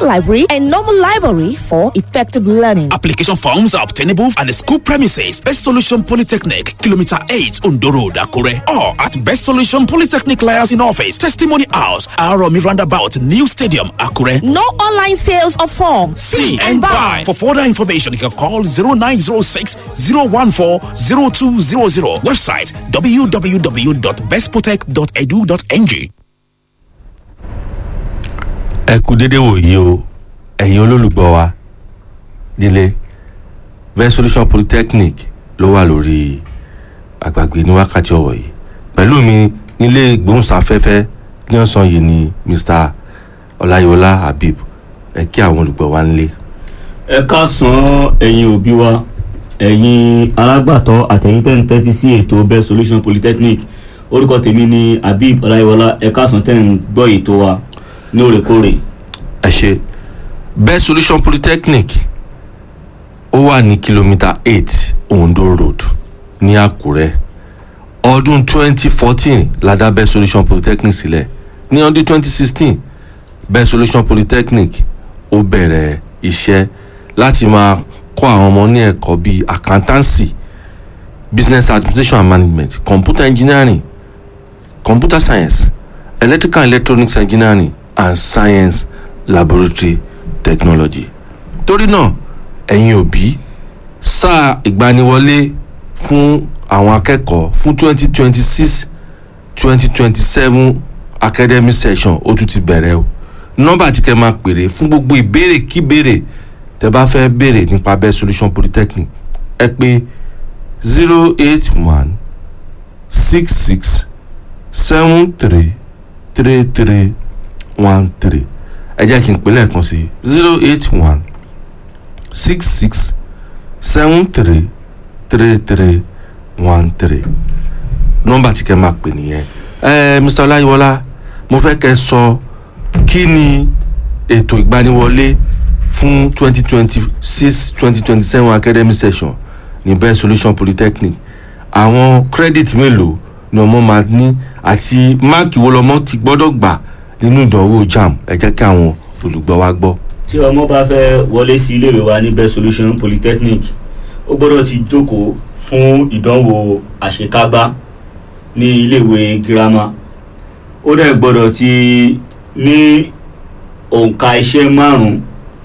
library, and normal library for effective learning. Application forms are obtainable at the school premises, Best Solution Polytechnic, Kilometer 8, Ondo Road, Akure, or at Best Solution Polytechnic Liaison Office, Testimony House, Aromi Roundabout, New Stadium, Akure. No online sales of forms. See and buy. For further information, you can call 0906 014 0200. Website www.bestprotect.edu.ng. ẹ kú dédé wòyí o ẹ̀yin olólùgbọ́ wa nílé best solution polytechnic ló wà lórí àgbàgbé ní wákàtí ọ̀wọ̀ yìí pẹ̀lú mi nílé ìgbóhùnsáfẹ́fẹ́ ní ọ̀sán yìí ni mr ọláyọlá habib ẹ kí àwọn olùgbọ́ wa nílé. ẹ káàsán ẹ̀yin òbí wa ẹ̀yin alágbàtọ́ àtẹ̀yìn tẹ́ ń tẹ́tí sí ètò best solution polytechnic orúkọ tèmi ni habib ọláyíwọlá ẹ káàsán tẹ́ ń gbọ́ ètò wa ní òrèkóòrè. ẹ ṣe best solution polytechnic ó wà ní kìlómítà eight ondo road ní àkúrẹ́ ọdún twenty fourteen la dá best solution polytechnic sílẹ̀ ní ọdún twenty sixteen best solution polytechnic ó bẹ̀rẹ̀ iṣẹ́ láti máa kọ́ àwọn ọmọ ní ẹ̀kọ́ bíi accountancy business administration and management computer engineering computer science electrical and electronics engineering and science laboratory technology. torí náà ẹ̀yin òbí sáà ìgbaniwọlé fún àwọn akẹ́kọ̀ọ́ fún twenty twenty six twenty twenty seven academic session ó tún ti bẹ̀rẹ̀ o nọ́mbà tí kẹ́ máa pèrè fún gbogbo ìbéèrè kíbéèrè tẹ́ bá fẹ́ béèrè nípa best solution polytechnic ẹ pé zero eight one six six seven three three three one three ẹ jẹ́ kí n pè lẹ́ẹ̀kan sí zero eight one six six seven three three three one three nọ́mbà tí kẹ́ máa pè nìyẹn ẹ mr ọláyíwọlá mo fẹ́ kẹ́ sọ kí ni ètò ìgbaniwọlé fún twenty twenty six twenty twenty seven academic session ní best solution polytechnic àwọn credit mélòó ni ọmọ máa ní àti máàkì wo lọmọ ti gbọ́dọ̀ gbà nínú ìdánwò jam ẹ jẹ́ kí àwọn olùgbọ́ wa gbọ́. tí ọmọ bá fẹ́ wọlé sí iléèwé wa ní best solution polytechnic ó gbọ́dọ̀ ti jókòó fún ìdánwò àṣekágbá ní iléèwé girama ó dẹ̀ gbọ́dọ̀ ti ní òǹkà iṣẹ́ márùn-ún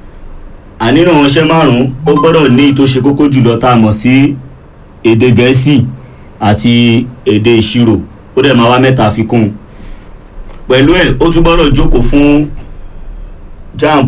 ànínú àwọn iṣẹ́ márùn-ún ó gbọ́dọ̀ ní tó ṣe kókó jùlọ tá a mọ̀ sí èdè gẹ̀ẹ́sì àti èdè ìṣirò ó dẹ̀ máa wá mẹ́ta fi kún un pẹ̀lú ẹ̀ ó tún gbọ́dọ̀ jókòó fún jamb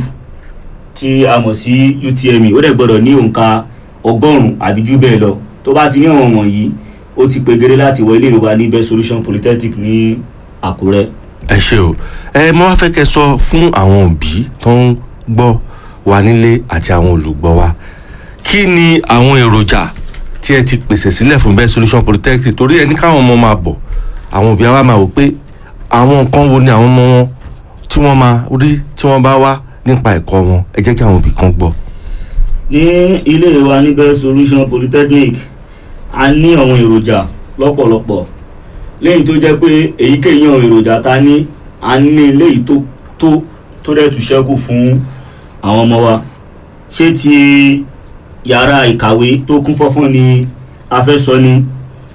tí a mọ̀ sí utme ó dẹ̀ gbọ́dọ̀ ní òǹkà ọgọ́rùn-ún àbí jù bẹ́ẹ̀ lọ tó bá ti ní àwọn wọ̀nyí ó ti pegere láti wọ ilé ìwé wa ní best solution polytechnic ní àkúrẹ́. ẹ ṣe o ẹ mo wá fẹ́ kẹ́ sọ fún àwọn òbí tó ń gbọ́ wa nílé àti àwọn olùgbọ́ wa kí ni àwọn èròjà tí ẹ ti pèsè sílẹ̀ fún best solution polytechnic torí ẹni káwọn ọmọ máa bọ̀ àwọn òbí wa máa wò pé àwọn nǹkan wo ni àwọn ọmọ wọn tí wọ́n máa rí tí wọ́n bá wá nípa ẹ̀kọ́ wọn ẹ jẹ́ kí àwọn òbí kan gbọ́. ní ilé ìwé wa ní best solution polytechnic a ní àwọn èròjà lọ́pọ̀lọpọ̀ lẹ́yìn tó jẹ́ pé èyíkéyìí àwọn èròjà ta ní a ní léyìí tó tó tó dẹ̀ tún ṣẹ́kù fún àwọn ọmọ wa ṣé ti yàrá ìkàwé tó kún fọ́fọ́n ni a fẹ́ sọ ni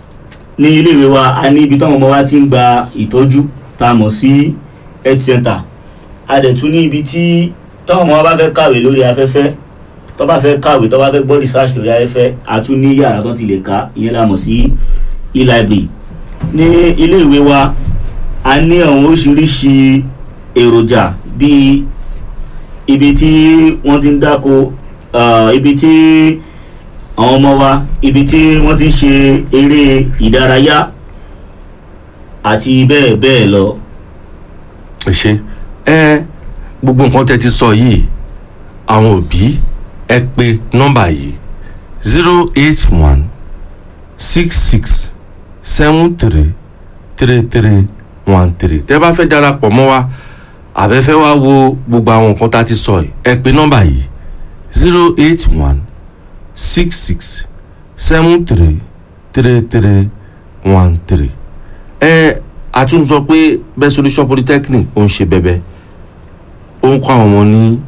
ní iléèwé wa a ní ibi táwọn ọmọ wa ti ń gba ìtọ́jú tá a mọ̀ sí health center a dẹ̀ tún ní ibi tí táwọn ọmọ wa bá fẹ́ kàwé lórí afẹ́fẹ́ tó bá fẹ́ kàwé tó bá fẹ́ gbọ́ research lórí afẹ́fẹ́ a tún ní yàrá tó ti lè ka ìyẹn la mọ̀ sí e-library ní iléèwé wa a ní àwọn oríṣiríṣi èròjà bíi ibi tí wọ́n ti ń dáko uh, ibi tí àwọn ọmọ wa ibi tí wọ́n ti ń ṣe eré ìdárayá àti bẹ́ẹ̀ bẹ́ẹ̀ lọ. ẹ ṣe ẹ gbogbo nǹkan tẹ́ ti sọ yìí àwọn òbí ẹ pè nọ́mbà yìí zero eight one six six seven three three three one three tẹ́ bá fẹ́ darapọ̀ mọ́ wa àbẹ́fẹ́ wá wo gbogbo àwọn nǹkan tá a ti sọ yìí ẹ pè nọ́mbà yìí zero eight one six six seven three three three one three ẹ àtúntò sọ pé best solution polytechnic ó ń ṣe bẹbẹ ó ń kọ́ àwọn ọmọ ní